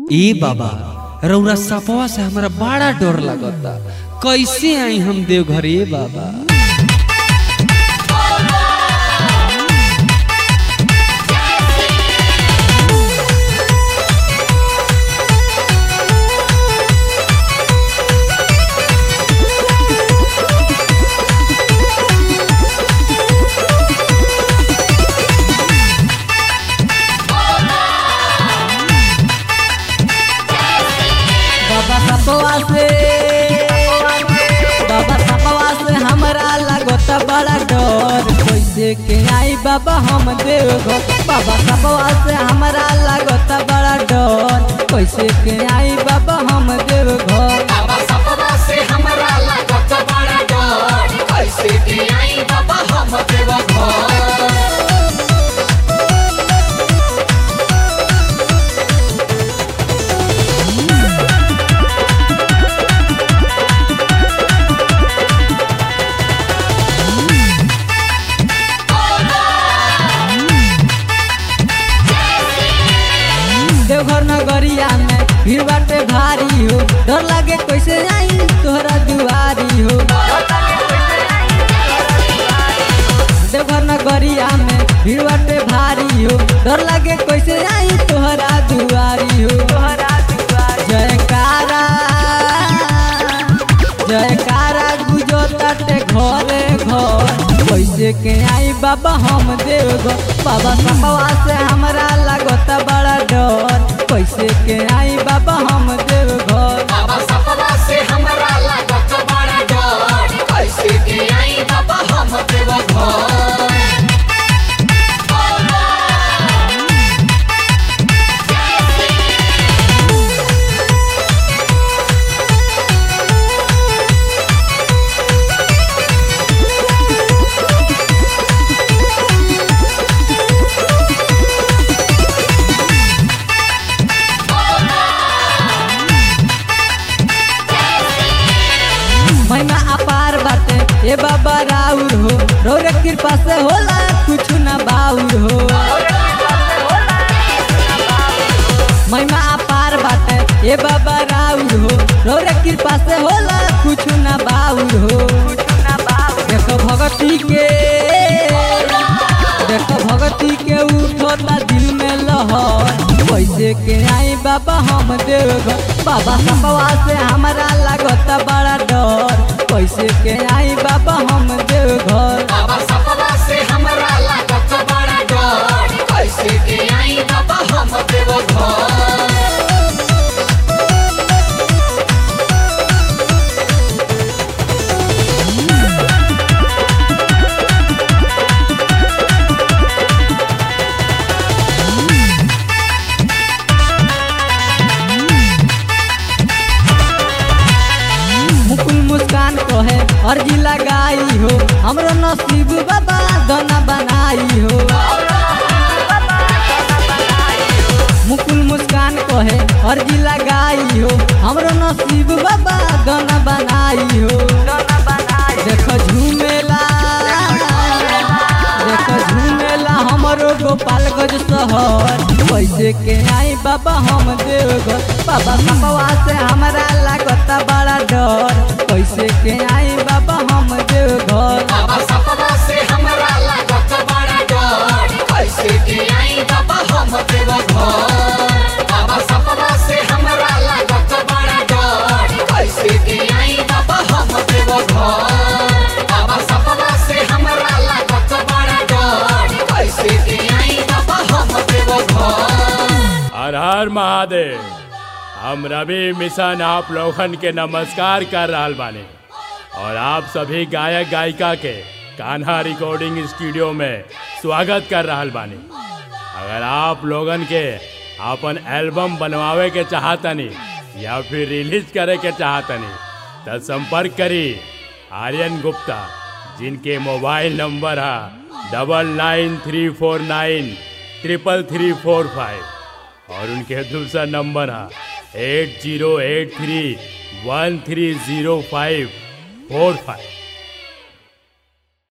ए बाबा रौरा सपवा से हमरा बड़ा डर लगता कैसे आई हम देवघर ए बाबा बाबा सपवा से बाबा सपवा से हमरा लगत बड़ा डर कैसे के आई बाबा हम देवघर बाबा सपवा से हमरा लगत बड़ा डर कैसे के आई बाबा हम देवघर बाबा सपना से हमरा लागत बड़ा डर कैसे के आई बाबा हम देव घर देवघर नगरिया में भीड़ बाटे भारी हो डर लागे कैसे आई तोहरा दुआरी हो देवघर नगरिया में भीड़ बाटे भारी हो डर लागे कैसे आई तोहरा दुआरी हो जयकारा जयकारा गुजो ताटे घरे घर कैसे के आई बाबा हम देवघर बाबा सपवा से हमरा लागत बड़ा डर कैसे के आई बाबा हम देवघर बाबा सपना से हमरा लागत बड़ा डर कैसे के आई बाबा हम देव घर महिमा अपार बाटे ए बाबा राउर हो रौरे कृपा से होला कुछ ना बाउर हो महिमा अपार बाटे ए बाबा राउर हो रौरे कृपा से होला कुछ ना बाउर हो देखो भगती के देखो भगती के उठोता दिल में लहर कैसे के आई बाबा हम देवघर बाबा सपवा से हमरा लागत बड़ा डर कैसे के आई बाबा हम देवघर बाबा सपना से हमरा लागत बड़ा डर कैसे के आई बाबा हम देव घर मुकुल मुस्कान कहे अर्जी लगाई हो हमरो नसीब बाबा दना बनाई हो मुकुल मुस्कान कहे अर्जी लगाई हो हमरो नसीब बाबा दना बनाई हो देखो झूमेला देखो झूमेला हमरो गोपालगंज शहर कैसे के आई बाबा हम देवघर बाबा सपवा से हमरा लागत बड़ा डर कैसे के आई बाबा हम देवघर बाबा सपना से हमरा लागत बड़ा डर कैसे के आई बाबा हम देव घर बाबा सपना से हमरा लागत बड़ा डर कैसे के आई बाबा हम देव घर बाबा सपना से हमरा लागत बड़ा डर कैसे के आई बाबा हम देव घर हर हर महादेव हम रवि मिशन आप लोगन के नमस्कार कर रहल बानी और आप सभी गायक गायिका के कान्हा रिकॉर्डिंग स्टूडियो में स्वागत कर रहल बानी अगर आप लोगन के अपन एल्बम बनवावे के चाहतनी या फिर रिलीज करे के चाहतनी तो संपर्क करी आर्यन गुप्ता जिनके मोबाइल नंबर है double nine three four nine triple three four five और उनके दूसरा नंबर है eight zero eight three one three zero five four five